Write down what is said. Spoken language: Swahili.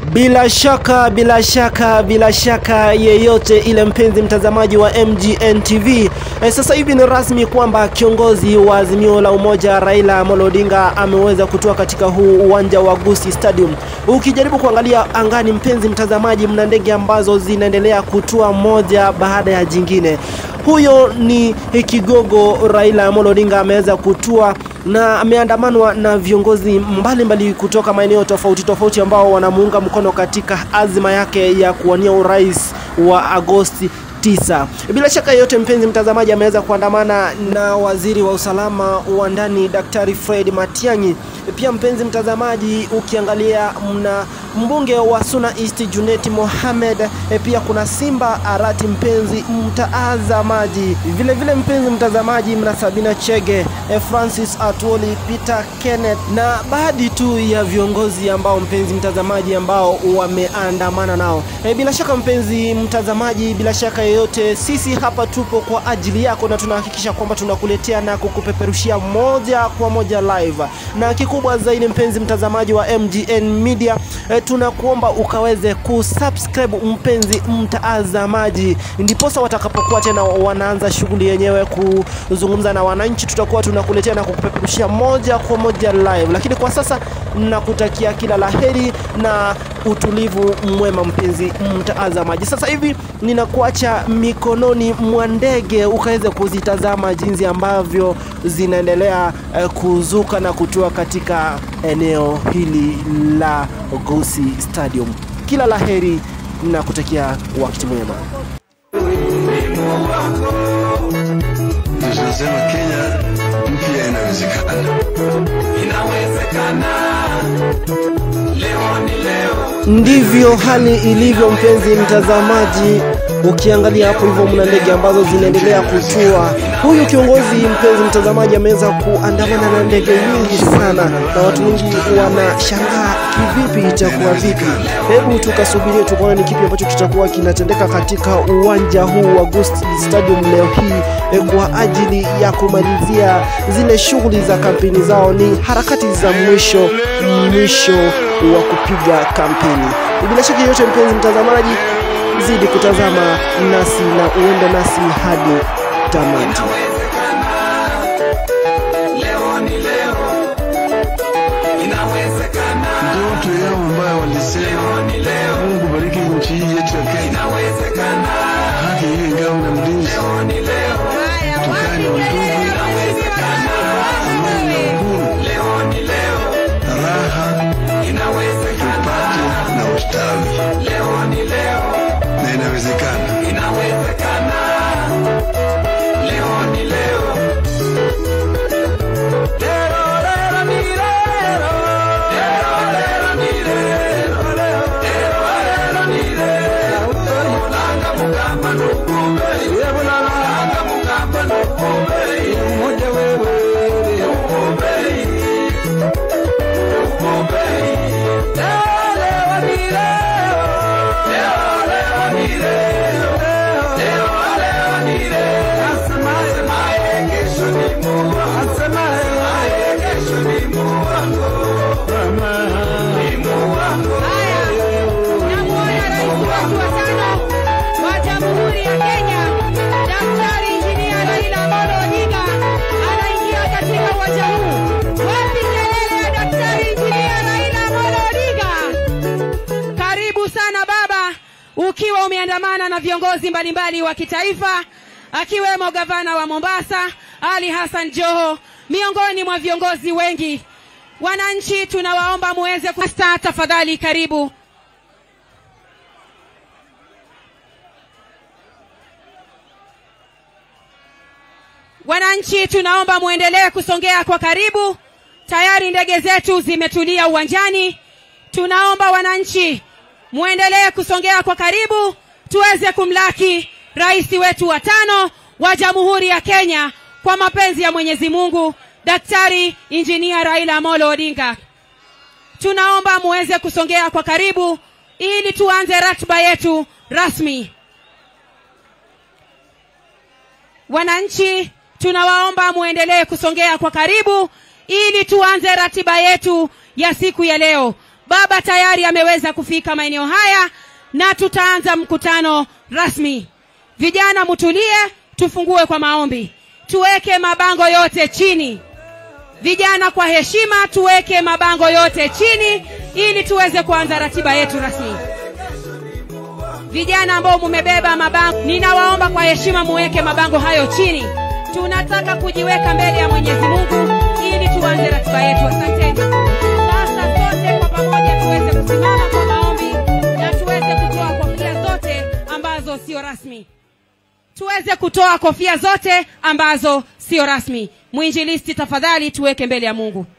Bila shaka bila shaka bila shaka yeyote ile, mpenzi mtazamaji wa MGN TV, e, sasa hivi ni rasmi kwamba kiongozi wa Azimio la Umoja Raila Amolo Odinga ameweza kutoa katika huu uwanja wa Gusii Stadium. Ukijaribu kuangalia angani, mpenzi mtazamaji, mna ndege ambazo zinaendelea kutua moja baada ya jingine. Huyo ni kigogo Raila Amolo Odinga ameweza kutua na ameandamanwa na viongozi mbalimbali mbali kutoka maeneo tofauti tofauti ambao wanamuunga mkono katika azma yake ya kuwania urais wa Agosti 9. Bila shaka yote, mpenzi mtazamaji, ameweza kuandamana na waziri wa usalama wa ndani Daktari Fred Matiang'i. Pia mpenzi mtazamaji, ukiangalia mna mbunge wa Suna East Junet Mohamed, e, pia kuna Simba Arati, mpenzi mtazamaji. Vile vile mpenzi mtazamaji, mna Sabina Chege, e, Francis Atwoli, Peter Kenneth na baadhi tu ya viongozi ambao mpenzi mtazamaji ambao wameandamana nao. E, bila shaka mpenzi mtazamaji, bila shaka yeyote, sisi hapa tupo kwa ajili yako na tunahakikisha kwamba tunakuletea na kukupeperushia moja kwa moja live na kikubwa zaidi mpenzi mtazamaji wa MGN Media e, tunakuomba ukaweze kusubscribe mpenzi mtazamaji, ndiposa watakapokuwa tena wanaanza shughuli yenyewe kuzungumza na wananchi, tutakuwa tunakuletea na kukupeperushia moja kwa moja live. Lakini kwa sasa nakutakia kila laheri na utulivu mwema mpenzi mtazamaji. Sasa hivi ninakuacha mikononi mwa ndege ukaweze kuzitazama jinsi ambavyo zinaendelea eh, kuzuka na kutua katika eneo hili la Gusii Stadium. Kila laheri na kutakia wakati mwema. Tunasema Kenya mpya inawezekana. Inawezekana, leo ni leo. Ndivyo hali ilivyo, mpenzi mtazamaji. Ukiangalia hapo hivyo, mna ndege ambazo zinaendelea kutua. Huyu kiongozi, mpenzi mtazamaji, ameweza kuandamana na ndege nyingi sana, na watu wengi wanashangaa kivipi, itakuwa vipi? Hebu tukasubirie tukaone ni kipi ambacho kitakuwa kinatendeka katika uwanja huu wa Gusii Stadium leo hii eh, kwa ajili ya kumalizia zile shughuli za kampeni zao. Ni harakati za mwisho mwisho wa kupiga kampeni. Bila shaka yote, mpenzi mtazamaji, zidi kutazama nasi na uende nasi hadi tamati. Leo ni leo. Inawezekana, Ndoto yao ambayo walisema ni leo. Mungu bariki nchi hii yetu ya Kenya, Inawezekana, haki iwe ngao na mlinzi, ni leo. tukae na undugu, amani na uhuru, Leo ni leo. raha Inawezekana, tupate na ustawi, leo ni leo. na inawezekana. Inawezekana, leo ni leo. Lero, lero, ni lero. Lero, lero, ni lero. Lero, lero, ni lero. Mulanga mugamba nukumbei. Mulanga mugamba nukumbei. Nukumbei. Nukumbei. Leo, leo, ni leo. Leo, leo, ni leo. Leo, leo, ni leo. Asemaye kesho ni Mungu. Asemaye kesho ni Mungu. Ni Mungu. Namuona rais wetu wa tano wa Jamhuri ya Kenya, Daktari Injinia Raila Amolo Odinga anaingia katika uwanja huu. Wapi kelele ya Daktari Injinia Raila Amolo Odinga? Karibu sana baba, ukiwa umeandamana na viongozi mbalimbali wa kitaifa akiwemo gavana wa Mombasa Ali Hassan Joho, miongoni mwa viongozi wengi. Wananchi tunawaomba muweze kusta, tafadhali karibu. Wananchi tunaomba muendelee kusongea kwa karibu. Tayari ndege zetu zimetulia uwanjani. Tunaomba wananchi muendelee kusongea kwa karibu tuweze kumlaki rais wetu wa tano wa Jamhuri ya Kenya kwa mapenzi ya Mwenyezi Mungu, Daktari Injinia Raila Amolo Odinga. Tunaomba muweze kusongea kwa karibu ili tuanze ratiba yetu rasmi. Wananchi tunawaomba muendelee kusongea kwa karibu ili tuanze ratiba yetu ya siku ya leo. baba tayari ameweza kufika maeneo haya na tutaanza mkutano rasmi vijana mtulie tufungue kwa maombi tuweke mabango yote chini vijana kwa heshima tuweke mabango yote chini ili tuweze kuanza ratiba yetu rasmi vijana ambao mumebeba mabango ninawaomba kwa heshima muweke mabango hayo chini tunataka kujiweka mbele ya mwenyezi mungu ili tuanze ratiba yetu asanteni sasa sote kwa pamoja tuweze kusimama kwa maombi na tuweze kutoa kofia zote ambazo sio rasmi tuweze kutoa kofia zote ambazo sio rasmi mwinjilisti tafadhali tuweke mbele ya mungu